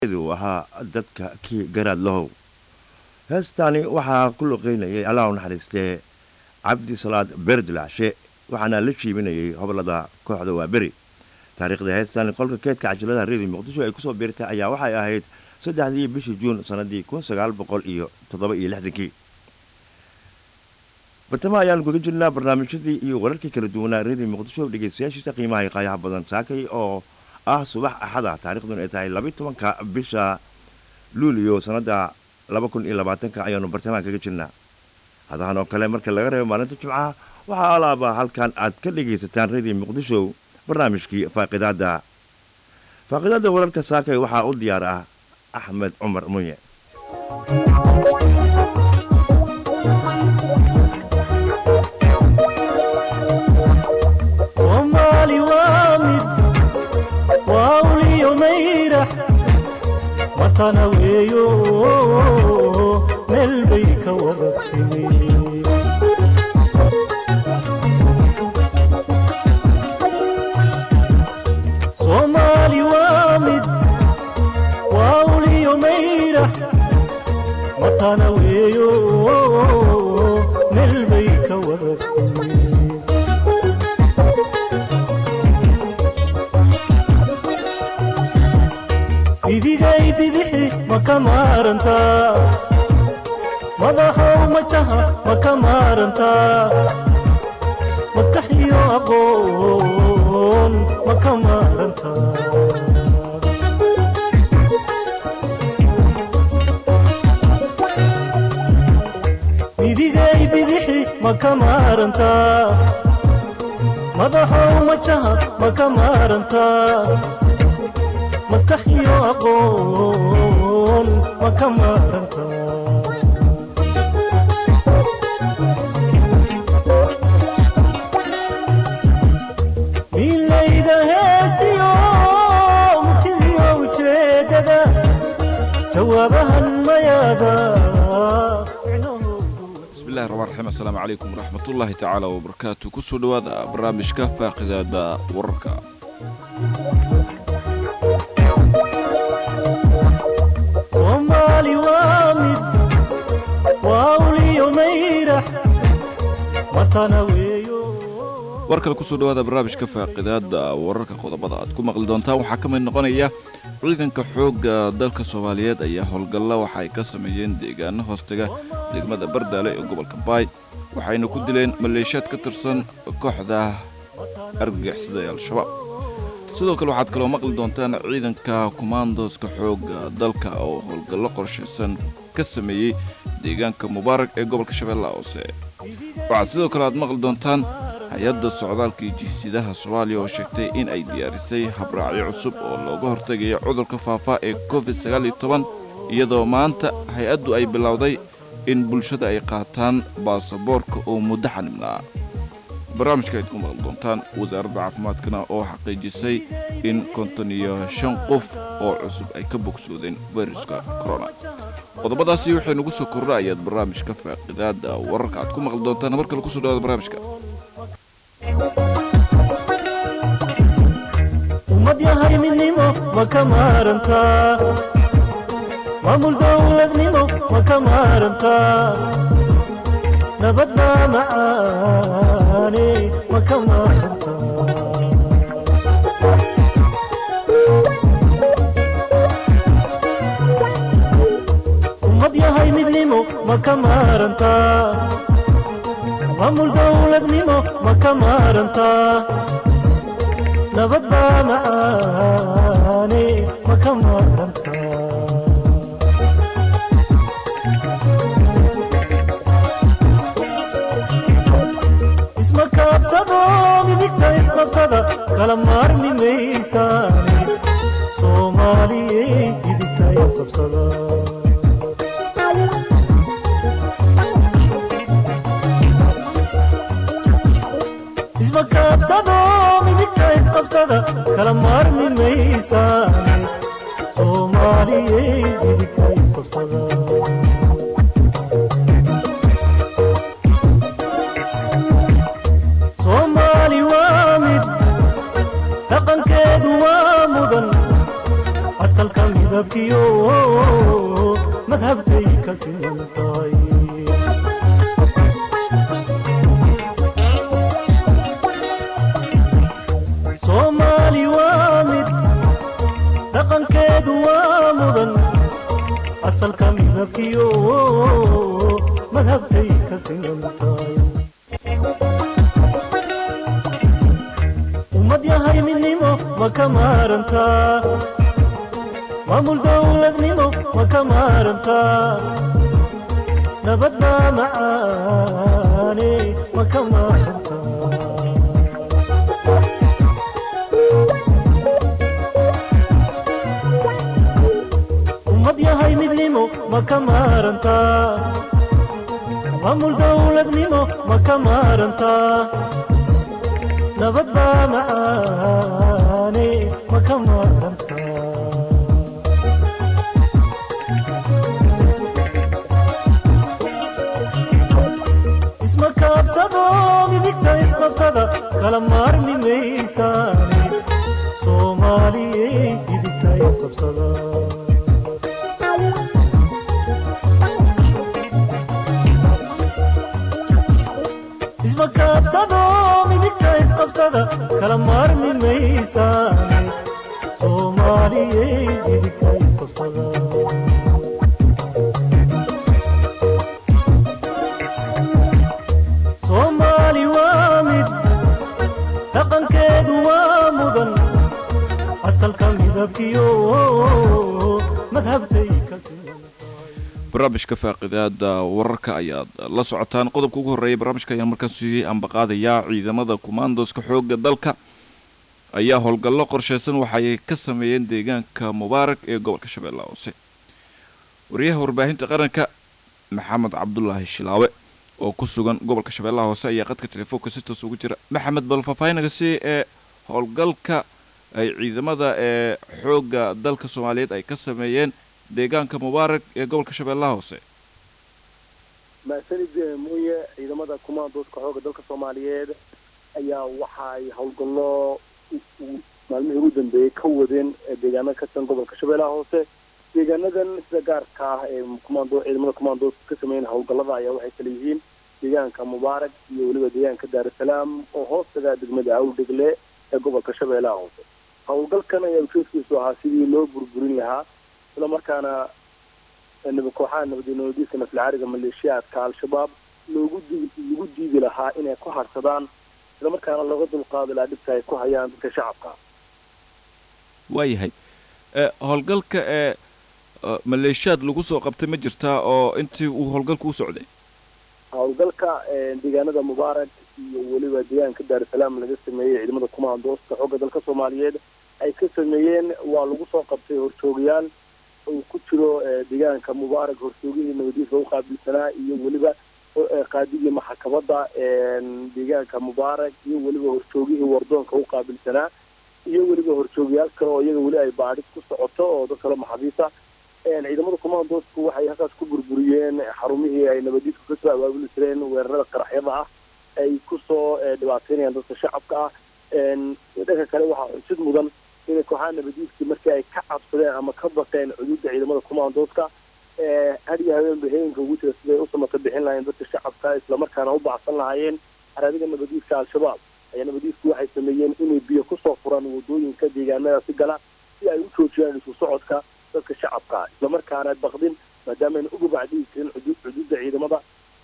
uu ahaa dadka kii garaad lahow heestaani waxaa ku luqeynayay allah u naxariistee cabdi salaad beerdilaacshe waxaana la jiibinayay hobolada kooxda waaberi taariikhda heestaani qolka keedka cajaladaha reediyo muqdisho ay kusoo biirtay ayaa waxay ahayd saddexdii bishii juun sannadii kun sagaal boqol iyo toddoba iyo lixdankii bartamo ayaanu kaga jirnaa barnaamijyadii iyo wararkii kala duwanaa reediyo muqdisho dhegeystayaashiisa qiimaha qaayaha badan saakay oo ah subax axada taarikhduna ay tahay labayi tobanka bisha luuliyo sannadda laba kun iyo labaatanka ayaanu bartamaha kaga jirnaa hadahan oo kale marka laga reebo maalinta jimcaha waxaa alaaba halkan aad ka dhegaysataan reediyo muqdisho barnaamijkii faaqidaadda faaqidaadda wararka saakay waxaa u diyaar ah axmed cumar munye soomaali waa mid waa uliyo mayrax watana weeyo meel bay ka wada timi soomaali waa mid waa uliyo mayrax watana weeyo meel bay ka wada timi bidigay bidixi ma ka maarantaa madaxow majaha ma ka maarantaa maskax iyo aqoon ma ka maarantaa bidigay bidixi ma ka maarantaa madaxow majaha ma ka maarantaa maskax iyo aqoon ma ka maaranta milayda heestiyo murtidiyo ujeedada jawaabahan mayaada bismillahi raxmaan raxiim assalaamu calaykum waraxmatullaahi tacaala wabarakaatu kusoo dhowaada barnaamijka faaqidaada wararka soomaali waa mid waa uliyo mayrax watana weeyo war kale kusoo dhowaada barnaamijka faaqidaada wararka qodobada aad ku maqli doontaan waxaa ka mid noqonaya ciidanka xoogga dalka soomaaliyeed ayaa howlgalla waxa ay ka sameeyeen deegaano hoostaga degmada bardaale ee gobolka baay waxayna ku dileen maleeshiyaad ka tirsan kooxda argagixisada ee al-shabaab sidoo kale waxaad kaloo maqli doontaan ciidanka kumaandoska xoogga dalka oo howlgallo qorshaysan ka sameeyey deegaanka mubaarak ee gobolka shabeellaha hoose waxaad sidoo kale aad maqli doontaan hay-adda socdaalka iyo jiisidaha soomaaliya oo sheegtay in ay diyaarisay habraacyo cusub oo looga hortegayo cudurka faafa ee covid sagaaliyo toban iyadoo maanta hay-addu ay bilowday in bulshada ay qaataan baasaboorka oo muddo xanibnaa barnaamijka ayd ku maqli doontaan wasaaradda caafimaadkana oo xaqiijisay in konton iyo shan qof oo cusub ay ka bogsoodeen fayruska corona qodobadaasi waxay nagu soo kordha ayaad barnaamijka faaqidaada wararka aad ku maqli doontaan mar kale kusoo dhawaada barnaamijka ummad yahay midnimo ma ka maarantaa maamul dowladnimo ma ka maarantaa nabad baa macaane ma ka maarantaa ummad yahay midnimo ma ka maarantaa maamul dowladnimo ma ka maarantaa nabad baa macaane ma ka maarantaa isma kaabsado midigta isqabsada kala maarmi maysaane soomaaliyey midigta isqabsada isma kaabsado midigta isqabsada kala maarmi maysaane soomaaliyey midigta isqabsada dhaqankeedu waa mudan asalka midabkiyo madhabtay ka siman tahay soomaali waa mid dhaqankeedu waa mudan asalka midabkiyo madhabtay ka siman tahay ummad yahay midnimo ma ka maarantaa maamul dowladnimo ma ka maarantaa nabad baa macaane ma ka maarantaa ummad yahay midnimo ma ka maarantaa maamul dowladnimo ma ka maarantaa nabad baa macaane ma ka maarantaa isma kaabsado midigta isqabsada kala maarmi maysaane soomaaliyey midigta isqabsada isma kaabsado midigta isqabsada kala maarmi maysaane soomaaliyey midigta isqabsada soomaali waa mid dhaqankeedu waa mudan asalka midabkiyo madhabtay ka siman barnaamijka faaqidaada wararka ayaad la socotaan qodobka ugu horreeya barnaamijka ayaan markaan siiyey ambaqaadayaa ciidamada kumaandoska xoogga dalka ayaa howlgallo qorsheysan waxaay ka sameeyeen deegaanka mubaarak ee gobolka shabeellaha hoose wariyaha warbaahinta qaranka maxamed cabdulaahi shilaawe oo ku sugan gobolka shabeellaha hoose ayaa qadka telefoonka si toos ugu jira maxamed bal faahfaahinaga si ee howlgalka ay ciidamada ee xoogga dalka soomaaliyeed ay ka sameeyeen deegaanka mubaarak ee gobolka shabeellaha hoose maasanid muuye ciidamada kumaandooska xoogga dalka soomaaliyeed ayaa waxa ay howlgallo maalmihii ugu dambeeyey ka wadeen deegaano ka tirsan gobolka shabeellaha hoose deegaanadan sida gaarka ah ee kumaando ciidamada kumaandooska ka sameeyeen howlgallada ayaa waxay kala yihiin deegaanka mubaarak iyo weliba deegaanka daarusalaam oo hoostaga degmada awdhegle ee gobolka shabeellaha hoose howlgalkan ayaa ujeedkiisu ahaa sidii loo burburin lahaa isla markaana kooxaha nabadnabadiiska naflcaariga maleeshiyaadka al-shabaab loogu di lagu diidi lahaa inay ku harsadaan isla markaana looga dulqaadi lahaa dhibka ay ku hayaan dadka shacabka waayahay howlgalka ee maleeshiyaad lagu soo qabtay ma jirtaa oo intii uu howlgalka u socday howlgalka deegaanada mubaarak iyo weliba deegaanka daarusalaam laga sameeyey ciidamada kumaandooska xoogga dalka soomaaliyeed ay ka sameeyeen waa lagu soo qabtay horjoogayaal uu ku jiro deegaanka mubaarak horjoogihii nabadiiska u qaabilsanaa iyo weliba qaadigii maxakabadda deegaanka mubaarak iyo weliba horjoogihii wardoonka u qaabilsanaa iyo weliba horjoogayaal kale oo iyaga weli ay baadhis ku socoto oo dad kale maxabiisa ciidamada kumaandoosku waxay halkaas ku burburiyeen xarumihii ay nabadiisku kasoo abaabuli jireen weerarada qaraxyada ah ay kusoo dhibaateynayaan dadka shacabka ah dhanka kale waxaa xusid mudan inay kooxaha nabadiiskii markii ay ka cabsadeen ama ka baqeen cuduudda ciidamada kumaandooska hadiyo habeenba heenka ugu jira siday u samata bixin lahayen dadka shacabka islamarkaana u bacsan lahaayeen araadiga nabadiiska al-shabaab ayaa nabadiisku waxay sameeyeen inay biyo kusoo furaan wadooyinka deegaanadaasi gala si ay u joojiyaan isu socodka dadka shacabka islamarkaana baqdin maadaamaayna uga bacdigi karin cuduudda ciidamada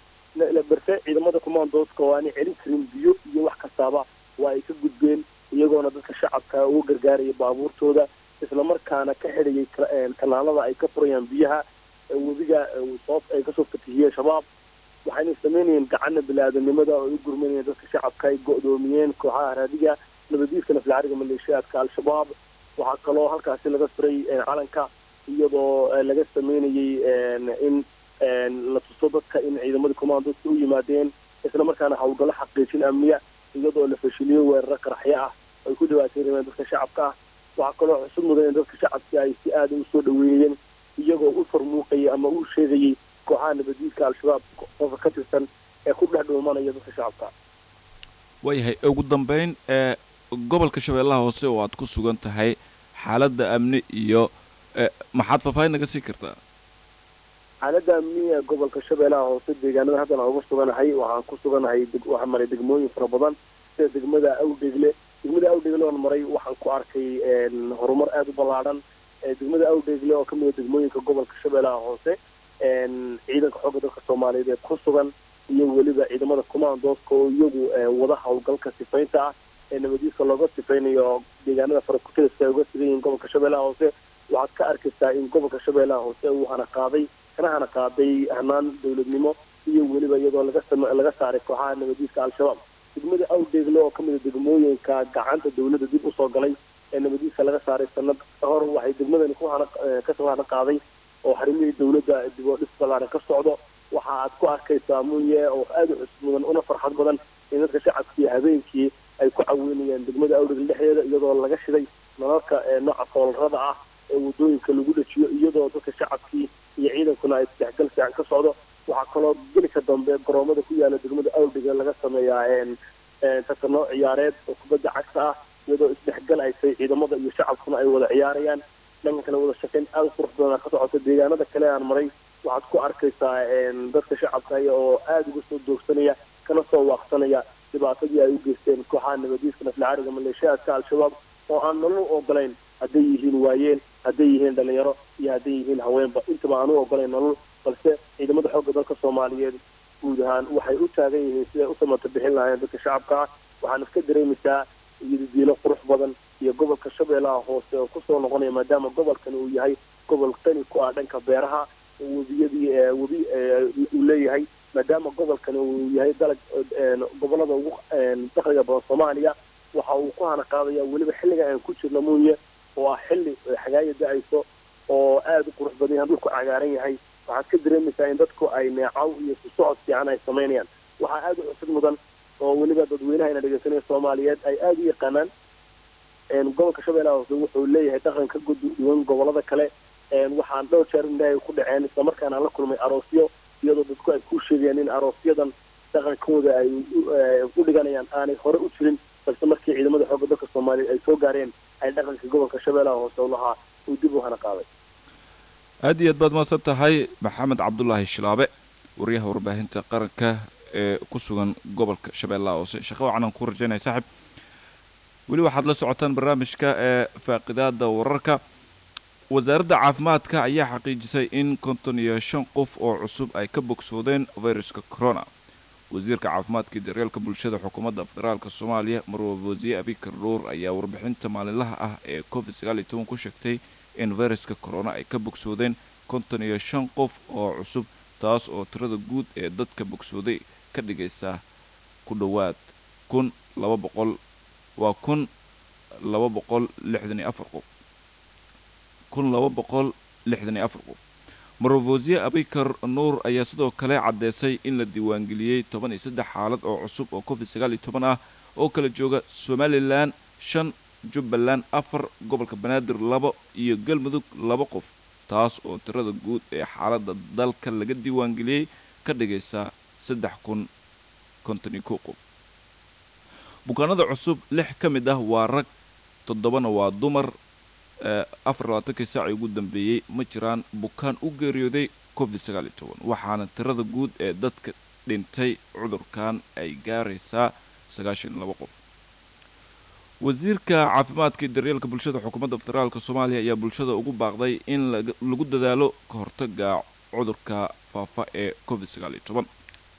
berse ciidamada kumaandooska oo aanay celin karin biyo iyo wax kastaaba waa ay ka gudbeen iyagoona dadka shacabka uga gargaaraya baabuurtooda islamarkaana ka xidhayay kanaalada ay ka furayaan biyaha webiga soo ay kasoo fatihiyeen shabaab waxayna samaynayeen gacana bili-aadanimada oo u gurmanayeen dadka shacabka ay go-doomiyeen kooxaha raadiga nabadiiska naflacariga maleeshiyaadka al-shabaab waxaa kaloo halkaasi laga firay calanka iyadoo laga sameynayay in la tuso dadka in ciidamada commandoska u yimaadeen islamarkaana howlgallo xaqiijin amniya iyadoo la fashiliyo weeraro qaraxyo ah ay ku dhawaateynayeen dadka shacabka ah waxaa kaloo xusud mudan in dadka shacabka ay si aada usoo dhaweeyeen iyagoo u farmuuqayay ama u sheegayay kooxaha nabadiidka al-shabaab qofka ka tirsan ee ku dhex dhuumanaya dadka shacabka waayahay ugu dambeyn ee gobolka shabeellaha hoose oo aad ku sugan tahay xaaladda amni iyo Eh, maxaad faahfaahin naga sii kartaa xaaladda amniga gobolka shabeellaha hoose deegaanada haddan aan uga suganahay waxaan ku suganahay deg- waxaan maray degmooyin fara badan sida degmada awdhegle degmada awdhegle oon maray waxaan ku arkay een, horumar aada u ballaadhan ee degmada awdhegle oo ka mid a degmooyinka gobolka shabeellaha hoose een, ciidanka xoogga dalka soomaaliyeed ee ku sugan iyo weliba ciidamada commandooska oo iyagu ee, wada howlgalka sifaynta ah ee nabadiiska looga sifaynayo deegaanada farakutiriska ay uga sugan yihiin gobolka shabeellaha hoose waxaad ka arkaysaa in gobolka shabeellaha hoose uu hana qaaday kana hana qaaday hanaan dowladnimo iyo weliba iyadoo laga sam- laga saaray kooxaha nabadiiska al-shabaab degmada awdheegle oo ka mid a degmooyinka gacanta dowladda dib usoo galay ee nabadiiska laga saaray sanad hor waxay degmadani ku hana eh, kasoo hana qaaday oo xarimihii dowladda dib oo dhis ballaaran ka socdo waxa aad ku arkaysaa munye oo aada u cusub mudan una farxad badan in dadka shacabkii habeenkii ay ku caweynayaan degmada awdheegle dhexdeeda iyadoo laga shiday nalalka ee nooca soolarada ah ee wadooyinka lagu dhajiyo iyadoo dadka shacabkii iyo ciidankuna ay isdhexgal fiican ka socdo waxaa kaloo gelika dambe garoomada ku yaala degmada awdhiga laga sameeyaa een een tartano ciyaareed oo kubadda cagta ah iyadoo isdhexgal ay tahay ciidamada iyo shacabkuna ay wada ciyaarayaan dhanka kale wada shaqayn aada u qurux badan ka socota deegaanada kale aan maray waxaad ku arkaysaa een dadka shacabka aya oo aada uga soo doogsanaya kana soo waaqsanaya dhibaatadii ay u geysteen kooxaha nabadiiska naflcaariga maleeshiyaadka al-shabaab oo aan nolol u ogolayn hadday yihiin waayeen hadday yihiin dhalinyaro iyo hadday yihiin haweenba intaba aan u ogolayn nolol balse ciidamada xoogga dalka soomaaliyeed guud ahaan waxay u taagan yihiin siday u samata bixin lahaayeen dadka shacabka ah waxaan iska dareemaysaa iyodidiilo qurux badan iyo gobolka shabeellaha hoose oo kusoo noqonaya maadaama gobolkani uu yahay gobol tani ku ah dhanka beeraha webiyadii ee webi ee uu leeyahay maadaama gobolkani uu yahay dalag een, gobolada ugu een, dakhliga badan soomaaliya waxa uu ku hana qaadaya weliba xilliga aan ku jirno muuye oo ah xilli xagaaya da-ayso oo aada u qurux badan yahay dhulku cagaaran yahay waxaad ka dareemaysaa in dadku ay neecaw iyo ku socod fiican ay samaynayaan waxaa aada u cusub mudan oo weliba dadweynaha ina dhegeysanaya soomaaliyeed ay aada u yaqaanaan een, gobolka shabeellaha hoose wuxuu leeyahay dhaqan ka duwan gobolada kale een, waxaan dhowr jeer indhahay ku dhaceen islamarkaana aan la kulmay aroosyo iyadoo dadku ay ku sheegayaan in aroosyadan dhaqankooda ay u- eh, u dhiganayaan aanay hore u jirin balse markii ciidamada xoogga dalka soomaaliyeed ay soo gaareen ay dhaqanka gobolka shabeellaha hoose u lahaa uu dib u hana qaaday aad iyo aad baad mahadsan tahay maxamed cabdulaahi shilaabe wariyaha warbaahinta qaranka ee ku sugan gobolka shabeellaha hoose shaqo wacan aan ku rajaynaya saaxib weli waxaad la socotaan barnaamijka ee faaqidaada wararka wasaaradda caafimaadka ayaa xaqiijisay in konton iyo shan qof oo cusub ay ka bogsoodeen fayruska corona wasiirka caafimaadka iyo daryeelka bulshada xukuumadda federaalk soomaaliya marwab wasiye abikar dhuur ayaa warbixinta maalinlaha ah ee covid sagaal iyo toban ku sheegtay in fayruska corona ay ka bogsoodeen konton iyo shan qof oo cusub taas oo tirada guud ee dadka bogsooday ka dhigaysa ku dhowaad kun laba boqol waa kun laba boqol lixdan iyo afar qof kun laba boqol lixdan iyo afar qof marwasiye abikar nuur ayaa sidoo kale caddeysay in la diiwaangeliyey toban iyo saddex xaalad oo cusub oo covid sagaal iyo toban ah oo kala jooga somalilan shan jubbaland afar gobolka banaadir labo iyo galmudug laba qof taas oo tirada guud ee xaaladda dalka laga diiwaangeliyey ka dhigaysa saddex kun konton iyo kow qof bukaanada cusub lix ka mid ah waa rag toddobana waa dumar ee afar labaatankii saacii ugu dambeeyey ma jiraan bukaan u geeriyooday covid sagaal iyo toban waxaana tirada guud ee dadka dhintay cudurkan ay gaaraysaa sagaashan iyo laba qof wasiirka caafimaadka iyo daryeelka bulshada xukuumadda federaalk soomaaliya ayaa bulshada ugu baaqday in laga- lagu dadaalo ka hortaga cudurka faafa ee covid sagaal iyo toban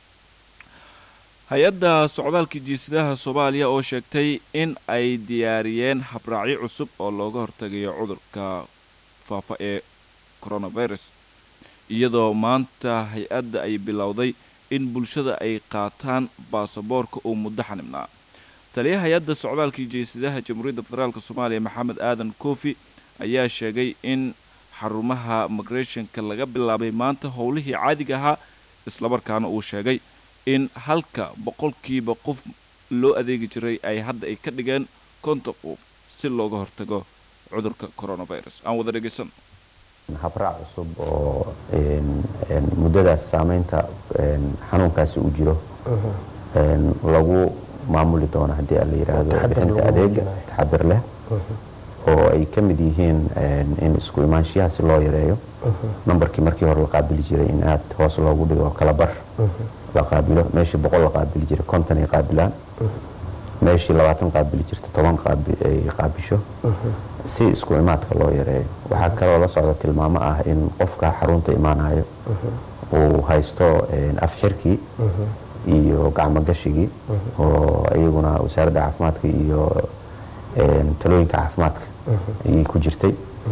hay-adda socdaalka jiisidaha soomaaliya oo sheegtay in ay diyaariyeen habraacyo cusub oo looga hortagayo cudurka faafa ee coronavirus iyadoo maanta hay-adda ay bilowday in bulshada ay qaataan baasaboorka uu muddo xanibnaa taliyaha hay-adda socdaalka jiisidaha jamhuuriyadda federaalk soomaaliya maxamed aadan koofi ayaa sheegay in xarumaha migrationka laga bilaabay maanta howlihii caadiga ahaa islamarkaana uu sheegay in halka boqolkiiba qof loo adeegi jiray ay hadda ay ka dhigeen konton qof si looga hortago cudurka coronavirus aan wada dhegeysan habraac cusub oo een, een, muddadaas saameynta een, xanuunkaasi uu jiro een, lagu maamuli doono haddii aan la yidhaahdo taxadar bixinta lagu adeega muujinayo. taxadar leh oo ay ka mid yihiin in isku imaanshiyaha si loo yareeyo nambarkii markii hore la qaabili jiray in aad hoos loogu dhigo kala bar la qaabilo meeshii boqol la qaabili jiray konton ay qaabilaan meeshii labaatan qaabili jirta toban ay qaabisho si isku imaadka loo yareeyo waxaa kaloo la socda tilmaamo ah in qofka xarunta imaanayo uu haysto afxirkii iyo gacmogashigii oo iyaguna wasaaradda caafimaadka iyo talooyinka caafimaadka ayay ku jirtay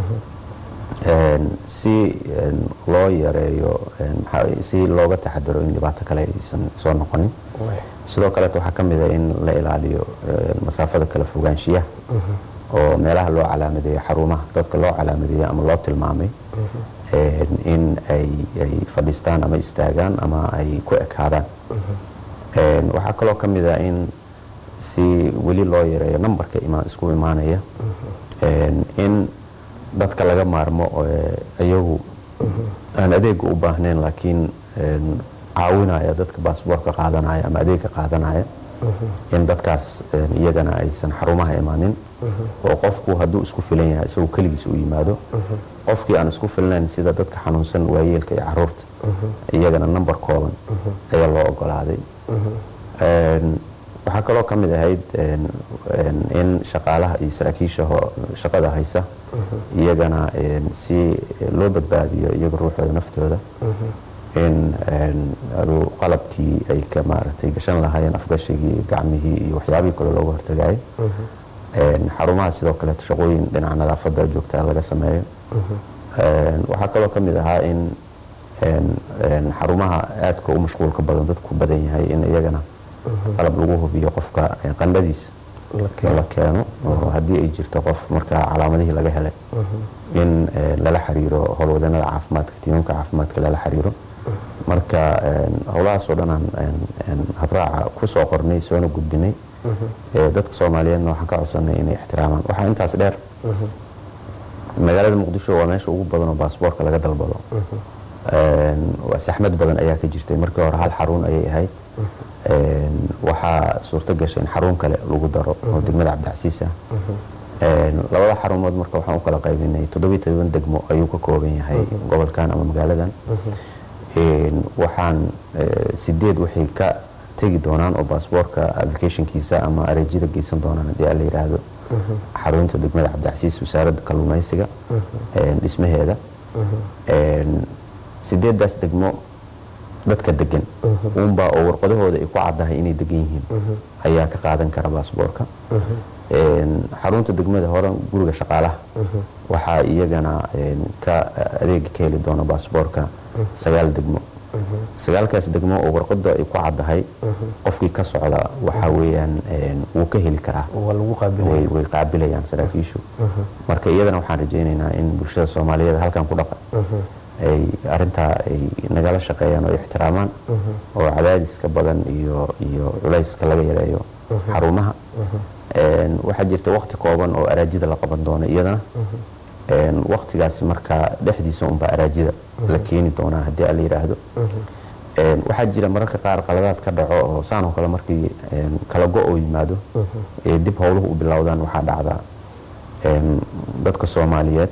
si loo yareeyo si looga taxadaro in dhibaato kale aysan soo noqonin sidoo kaleeto waxaa ka mid a in la ilaaliyo masaafada kala fogaanshiyaha oo meelaha loo calaamadeeyo xarumaha dadka loo calaamadeeyo ama loo tilmaamay in ay fadhiistaan ama istaagaan ama ay ku ekaadaan waxaa kaloo ka mid a in si weli loo yareeyo nambarka isku imaanaya in dadka laga maarmo iyagu aan adeega u baahnayn laakiin caawinaya dadka baasboorka qaadanaya ama adeega qaadanaya in dadkaas iyagana aysan xarumaha imaanin oo qofku hadduu isku filan yahay isagoo keligiis u yimaado qofkii aan isku filnayn sida dadka xanuunsan waayeelka iyo caruurta iyagana nambar kooban ayaa loo ogolaaday waxaa kaloo ka mid ahayd in shaqaalaha iyo saraakiisha shaqada haysa iyagana si loo badbaadiyo iyaga ruuxooda naftooda in qalabkii ay ka maaragtay gashan lahaayeen afgashigii gacmihii iyo waxyaabihii kale looga hortagayay xarumaha sidoo kaleeto shaqooyin dhinaca nadaafadda joogtaa laga sameeyo waxaa kaloo ka mid ahaa in xarumaha aadka u mashquulka badan dadku badan yahay in iyagana qalab lagu hubiyo qofka qandhadiisa la keeno oo haddii ay jirto qof markaa calaamadihii laga helay in lala xiriiro howlwadanada caafimaadka tiimamka caafimaadka lala xiriiro marka howlahaasoo dhan aan habraaca ku soo qornay soona gudbinay dadka soomaaliyeedna waxaan ka codsanay inay ixtiraamaan waxaa intaas dheer magaalada muqdisho waa meesha ugu badan oo baasboorka laga dalbado saxmad badan ayaa ka jirtay markii hore hal xarun ayay ahayd waxaa suurto gashay in xarun kale lagu daro oo degmada cabdicasiis ah labada xarumood marka waxaan u kala qaybinay toddobiyo todoban degmo ayuu ka kooban yahay gobolkan ama magaaladan waxaan sideed waxay ka tegi doonaan oo baasboorka applicationkiisa ama areejida geysan doonaan haddii aan la yidhaahdo xarunta degmada cabdicasiis wasaaradda kalluumaysiga dhismaheeda sideedaas degmo dadka degan uunbaa oo warqadahooda ay ku caddahay inay degan yihiin ayaa ka qaadan kara baasboorka xarunta degmada hore guriga shaqaalaha waxaa iyagana ka adeega ka heli doona baasboorka sagaal degmo sagaalkaas degmo oo warqada ay ku caddahay qofkii ka socda waxaa weeyaan wuu ka heli karaa way qaabilayaan saraakiishu marka iyadana waxaan rajaynaynaa in bulshada soomaaliyeed halkan ku dhaqan ay arintaa ay nagala shaqeeyaan oo ixtiraamaan oo cadaadiska badan iyo iyo culayska laga yareeyo xarumaha waxaa jirta wakti kooban oo araajida la qaban doono iyadana waktigaasi markaa dhexdiisa unbaa araajida la keeni doonaa haddii ala yidhaahdo waxaa jira mararka qaar qaladaad ka dhaco oo saanoo kale markii kala go oo yimaado ee dib howluhu u bilowdaan waxaa dhacdaa dadka soomaaliyeed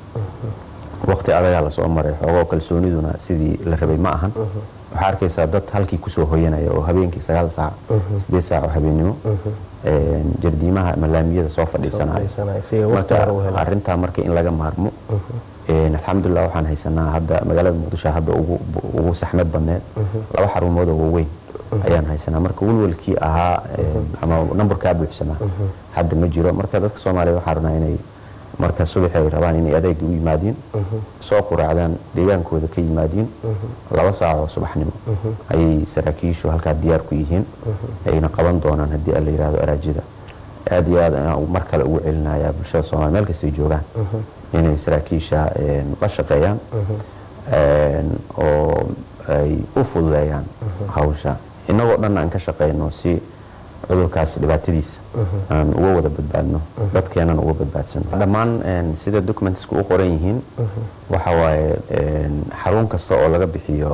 wakti adagaa lasoo maray xoogoo kalsooniduna sidii la rabay ma ahan waxaa arkaysaa dad halkii kusoo hoyanaya oo habeenkii sagaal saac sideed saac oo habeennimo jardiimaha ama laamiyada soo fadhiisanaya marka arintaa marka in laga maarmo alxamdulilah waxaan haysanaa hadda magaalada muqdisho hadda ugu saxmad badneed laba xarumood oo waaweyn ayaan haysanaa marka welwelkii ahaa ama nambarkaa buuxsamaa hadda ma jiro marka dadka soomaaliya waxaan rabnaa inay marka subaxi ay rabaan inay adeega u yimaadiin soo quraacdaan deegaankooda ka yimaadiin laba saac oo subaxnimo ayay saraakiishu halkaa diyaar ku yihiin ayna qaban doonaan haddii ala yidhahdo araajida aad iyo aad ayaan mar kale ugu celinayaa bulshada soomaliya meel kastay joogaan inay saraakiisha la shaqeeyaan oo ay u fududeeyaan hawsha innagoo dhan aan ka shaqeyno si cudurkaas dhibaatadiisa aan uga wada badbaadno dadkeenan uga badbaadsano dhammaan sida documentsku u qoran yihiin waxa waaye xarun kasta oo laga bixiyo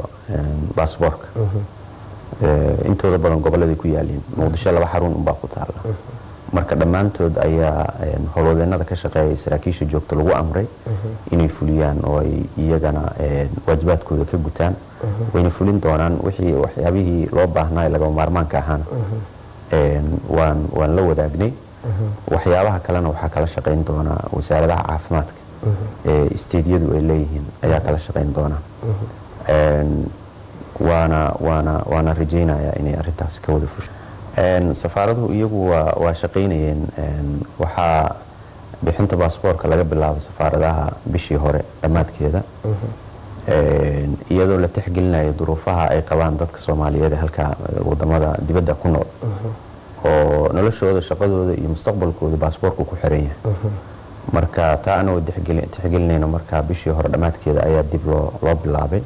baasboorka intooda badan gobolladay ku yaaliin muqdisho laba xarun unbaa ku taala marka dhammaantood ayaa een, howlwadeenada ka shaqeeya saraakiisha joogta lagu amray inay fuliyaan oo ay iyagana een, waajibaadkooda ka gutaan wayna fulin doonaan wixii waxyaabihii loo baahnaa ee lagama maarmaanka ahaana een, waan waan la wadaagnay waxyaabaha kalena waxaa kala shaqayn doona wasaaradaha caafimaadka ee isteediyadu ay leeyihiin ayaa kala shaqayn doona Een, waana waana waana rajaynayaa inay arrintaas ka wada fusho Een, safaaraduhu iyagu waa waa shaqaynayeen een, waxaa bixinta baasboorka laga bilaabay safaaradaha bishii hore dhammaadkeeda Een, iyadoo la tixgelinayo duruufaha ay qabaan dadka soomaaliyeed ee halka wadamada dibadda ku nool oo noloshooda shaqadooda iyo mustaqbalkooda baasboorku ku xiran yahay marka taa anagoo tixgeli- tixgelinayno marka bishii hore dhammaadkeeda ayaa dib loo loo bilaabay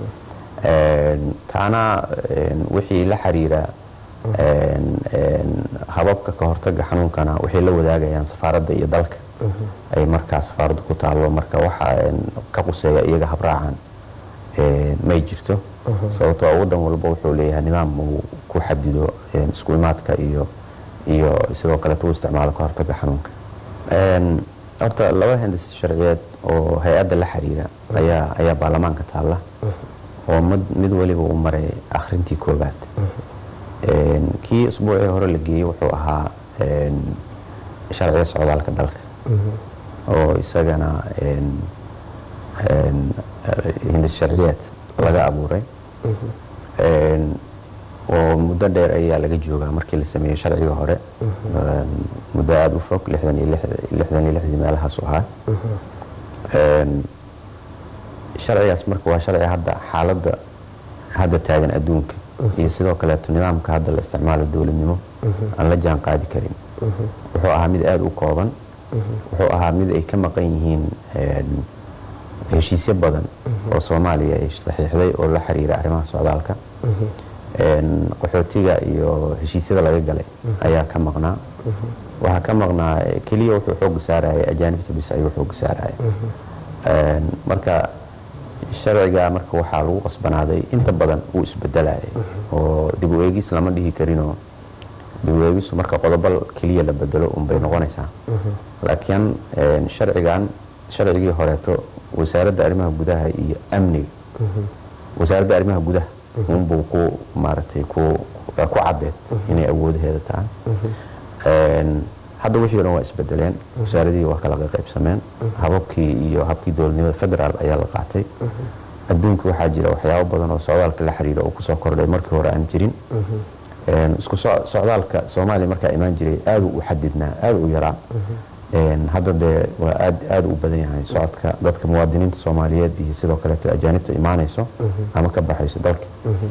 Een, taana een, wixii la xiriira een, een, hababka ka hortaga xanuunkana waxay la wadaagayaan safaaradda iyo dalka ay markaa safaaraddu ku taallo marka waxa een, ka quseeya iyaga habraacan een, may jirto sababtoo ah waddan walba wuxuu leeyahay nidaam uu ku xadido een, isku imaadka iyo iyo sidoo kaleeto uu isticmaalo ka hortaga xanuunka Een, horta laba hindis sharciyeed oo hay-adda la xiriira ayaa ayaa baarlamaanka taalla oo mid mid waliba uu maray akhrintii koowaad Een, kii usbuucii hore la geeyey wuxuu ahaa een, sharciga socdaalka dalka oo isagana een, een, hindis sharciyeed laga abuuray Een, oo muddo dheer ayaa laga joogaa markii la sameeyey sharciga hore Een, muddo aada u fog lixdan iyo lix- lixdan iyo lixdii meelahaas u ahaa Een, sharcigaas marka waa sharci hadda xaaladda hadda taagan adduunka iyo sidoo kaleeto nidaamka hadda la isticmaalo dowladnimo aan la jaan qaadi karin wuxuu ahaa mid aada u kooban wuxuu ahaa mid ay ka maqan yihiin een, heshiisyo badan oo soomaaliya ay saxiixday oo la xiriira arrimaha socdaalka Een, qaxootiga iyo heshiisyada laga galay ayaa ka maqnaa waxaa ka maqnaa eh, keliya wuxuu xooga saaraya ajaanibta bis ayuu xooga saaraya Een, marka sharciga marka waxaa lagu qasbanaaday inta badan uu isbedelayay oo dib u eegis lama dhihi karinoo dib u eegisu marka qodobo keliya la bedelo unbay noqonaysaa laakiin een, sharcigan sharcigii horeeto wasaaradda arrimaha gudaha iyo amniga wasaaradda arrimaha gudaha unbuu ku maaragtay ku ku cadeed inay awoodaheeda tahay Een, hadda wixii o dhan waa isbedeleen wasaaradihii waa kala qaybsameen hababkii iyo habkii dowladnimada federaal ayaa la qaatay adduunka waxaa jira waxyaabo badan oo socdaalka la xiriira oo kusoo kordhay markii hore aan jirin Een, isku soc- socdaalka soomaaliya markaa imaan jiray aada u xadidnaa aada u yaraa Een, hadda dee waa aad aada u badan yahay socodka dadka muwaadiniinta soomaaliyeed iyo sidoo kaleeto ajaanibta imaanayso ama ka baxayso dalka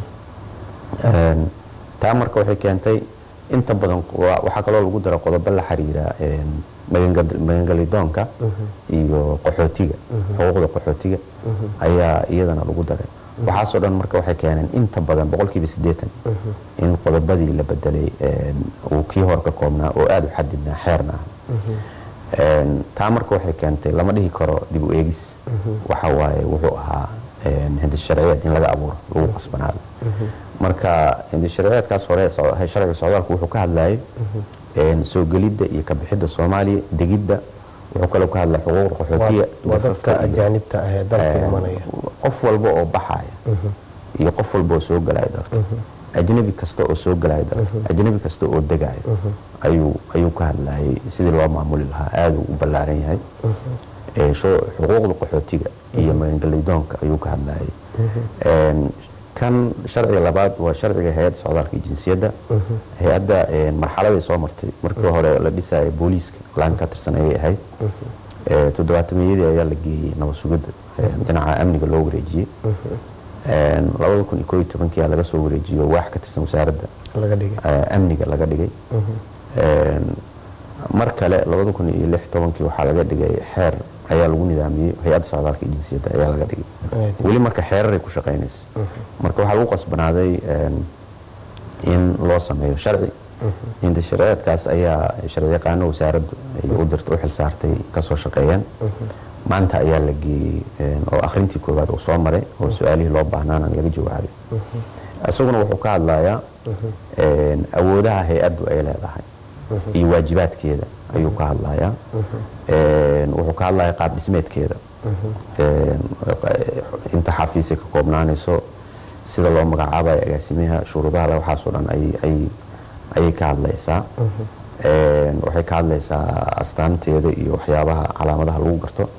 Een, taa marka waxay keentay inta badan wa- waxaa kaloo lagu dara qodobo la xiriira een, magangad- magangelidoonka iyo qaxootiga xuquuqda qaxootiga ayaa iyadana lagu daray waxaasoo dhan marka waxay keeneen inta badan boqolkiiba siddeetan in qodobadii la bedelay een, uu kii hore ka koobnaa oo aada u xadidnaa xeerna ah Een, taa marka waxay keentay lama dhihi karo dib u eegis waxa waaye wuxuu ahaa een, hindis sharciyeed in laga abuuro lagu qasbanaado marka hindis sharciyeedkaas hore so- sharciga socdaalku wuxuu ka hadlayay een, soo gelidda iyo ka bixidda soomaaliya degidda wuxuu kaloo ka hadlaya xuquuqda qaxootiga waa dadka dafafka iyo- ajaanibta ah ee dalka Een, imanaya qof walba oo baxaya iyo qof walba oo soo galaya dalka ajnabi kasta oo soo galaya dalka ajnabi kasta oo degaya ayuu ayuu ka hadlayay sidii loo maamuli lahaa aada u ballaaran yahay Ee, sho- xuquuqda qaxootiga iyo magangelidoonka ayuu ka hadlayay Een, kan sharciga labaad waa sharciga hay-adda socdaalka iyo jinsiyadda hay-adda een, marxaladay soo martay markii hore la dhisaya booliiska laan ka tirsan ayay ahayd Ee, toddobaatameyadii ayaa la geeyey nabad sugidda een, dhinaca amniga loo wareejiyey Een, labada kun iyo koob iyo tobankii aa laga soo wareejiyo waax ka tirsan wasaaradda laga dhigay eh, amniga laga dhigay Een, mar kale labada kun iyo lix tobankii waxaa laga dhigay xeer ayaa lagu nidaamiyey hay-adda socdaalka iyo jinsiyadda ayaa laga dhigay Aad. weli marka xeeraray ku shaqaynaysa marka waxaa lagu qasbanaaday een, in loo sameeyo sharci inta sharciyeedkaas ayaa sharci yaqaano wasaaraddu ay u dirta u xilsaartay kasoo shaqeeyeen maanta ayaa la geeyey een, oo akhrintii koowaad uu soo maray oo su-aalihii loo baahnaana laga jawaabay isaguna wuxuu ka hadlayaa een, awoodaha hay-addu ay leedahay iyo waajibaadkeeda ayuu ka hadlayaa Een, wuxuu ka hadlayaa qaab dhismeedkeeda Een, inta xafiisay ka koobnaanayso sida loo magacaabayo agaasimaha shuruudaha leh waxaasoo dhan ay- ay- ayay ka hadlaysaa Een, waxay ka hadlaysaa astaanteeda iyo waxyaabaha calaamadaha lagu garto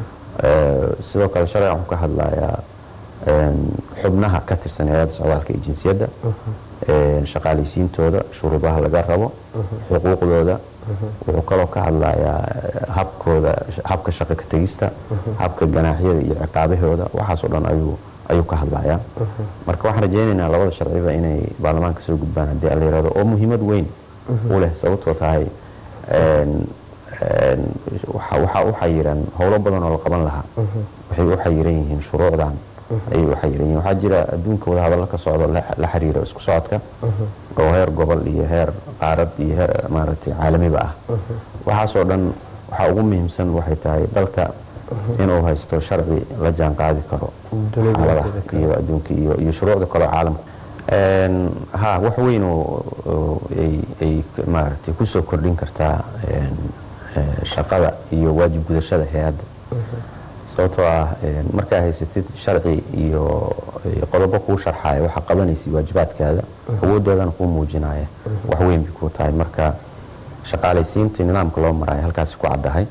Ee, sidoo kale sharcigan wuxuu ka hadlayaa een, xubnaha ka tirsan hay-adda socdaalka iyo jinsiyadda een, shaqaalaysiintooda shuruudaha laga rabo xuquuqdooda wuxuu kaloo ka hadlayaa eh, habkooda habka shaqo ka tegista habka ganaaxyada iyo ciqaabahooda waxaasoo dhan ayuu ayuu ka hadlayaa marka waxaan rajaynaynaa labada sharciba inay baarlamaanka soo gudbaan haddii alla yirahdo oo muhiimad weyn u leh sababtoo tahay een, een, waxa waxa u xayiran howlo badan oo la qaban lahaa waxay u xayiran yihiin shuruucdan ayay u xayiran yihiin waxaa jira adduunka wadahadallo ka socdo la la xiriira isku socodka oo heer gobol iyo heer qaarad iyo heer maaragtay caalamiba ah waxaasoo dhan waxaa ugu muhiimsan waxay tahay dalka inuu haysto sharci la jaan qaadi karo Dunida xaaladaha inteeda kale. iyo adduunka iyo iyo shuruucda kale oo caalamka Een, ha wax weyn oo oo ay ay maaragtay kusoo kordhin kartaa een, ee, shaqada iyo waajib gudashada hay-adda sababtoo ah een, markaa haysatid sharci iyo iyo qodobo kuu sharxaya waxa qabanaysa waajibaadkaada awoodoodana kuu muujinaya wax weyn bay kuu tahay marka shaqaalaysiinta nidaamka loo maraayo halkaasi ku caddahay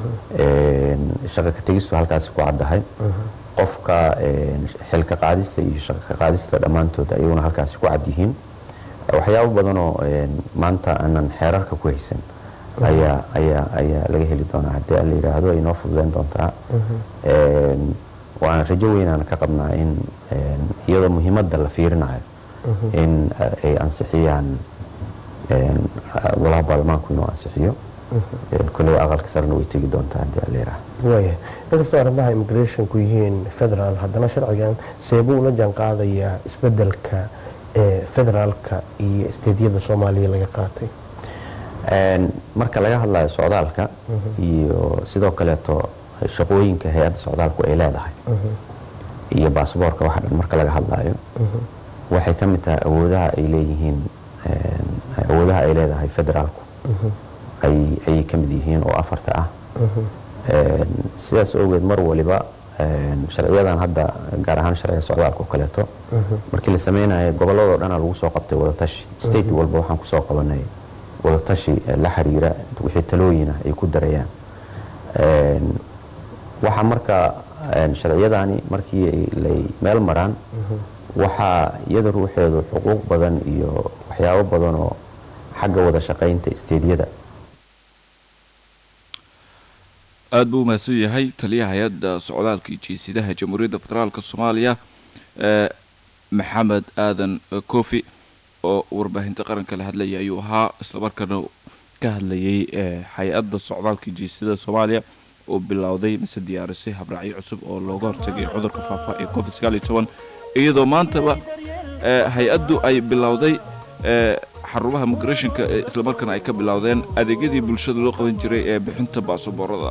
Een, shaqo ka tegistu halkaasi ku caddahay qofka een, xilka qaadista iyo shaqo ka qaadista dhammaantood ayaguna halkaasi ku cad yihiin waxyaabo badanoo een, maanta aanan xeerarka ku haysan ayaa ayaa ayaa laga heli doonaa haddii la yidhaahdo ay noo fududeyn doontaa Een, waan rajo weynaan ka qabnaa in een, iyadoo muhiimadda la fiirinayo in eh, ay ansixiyaan een, walaha baarlamaanku inuu ansixiyo Een, kolley aqalka sarena way tegi doontaa haddii la yidhaahdo waaya inkastoo arrimaha immigrationku yihiin federaal haddana sharcigan seebuu ula jaan qaadayaa isbedelka ee federaalka iyo isteedyada soomaaliya laga qaatay Een, marka laga hadlayo socdaalka iyo sidoo kaleeto shaqooyinka hay-adda socdaalku ay leedahay iyo baasboorka waxa dhan marka laga hadlayo waxay ka mid tahay awoodaha ay leeyihiin een, awoodaha ay leedahay federaalku ay ayay ka mid yihiin oo afarta ah Een, sidaas awgeed mar waliba een, sharciyadan hadda gaar ahaan sharciga socdaalka oo kaleeto markii la sameynayo gobolladoo dhana lagu soo qabtay wadatashi state walba waxaan kusoo qabanay wadatashi eh, la xiriira wixii talooyina ay ku darayaan Een, waxaa marka een, sharciyadani markii ay lay meel maraan waxaa iyada ruuxeedu xuquuq badan iyo waxyaabo badan oo xagga wada shaqaynta isteedyada aad buu umahadsan yahay taliyaha hay-adda socdaalka iyo jiisidaha jamhuuriyadda federaalk soomaaliya ee maxamed aadan kofi oo warbaahinta qaranka la hadlaya ayuu ahaa islamarkaana ka hadlayay ee hay-adda socdaalka iyo jiisida soomaaliya oo bilowday mise diyaarisay habraacyo cusub oo looga hortagay cudurka faafa ee covid sagaal iyo toban iyadoo maantaba ee hay-addu ay bilowday ee xarumaha migrationka ee islamarkaana ay ka bilowdeen adeegyadii bulshada loo qaban jiray ee bixinta baasaboorada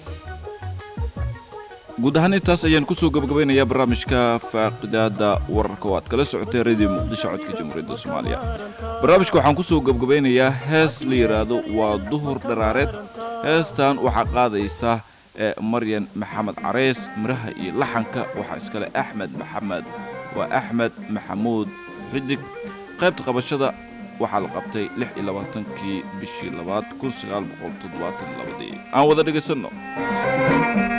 guud ahaan intaas ayaan kusoo gabagabaynayaa barnaamijka faaqidaada wararka oo aad kala socotay radio muqdisho codka jamhuuriyadda soomaaliya barnaamijka waxaan kusoo gabagabaynayaa hees la yidhaahdo waa duhur dharaareed heestan waxaa qaadaysa ee maryan maxamed careys miraha iyo laxanka waxaa iskale axmed maxamed waa axmed maxamuud xidig qaybta qabashada waxaa la qabtay lix iyo labaatankii bishii labaad kun sagaal boqol toddobaatan labadii aan wada dhegaysanno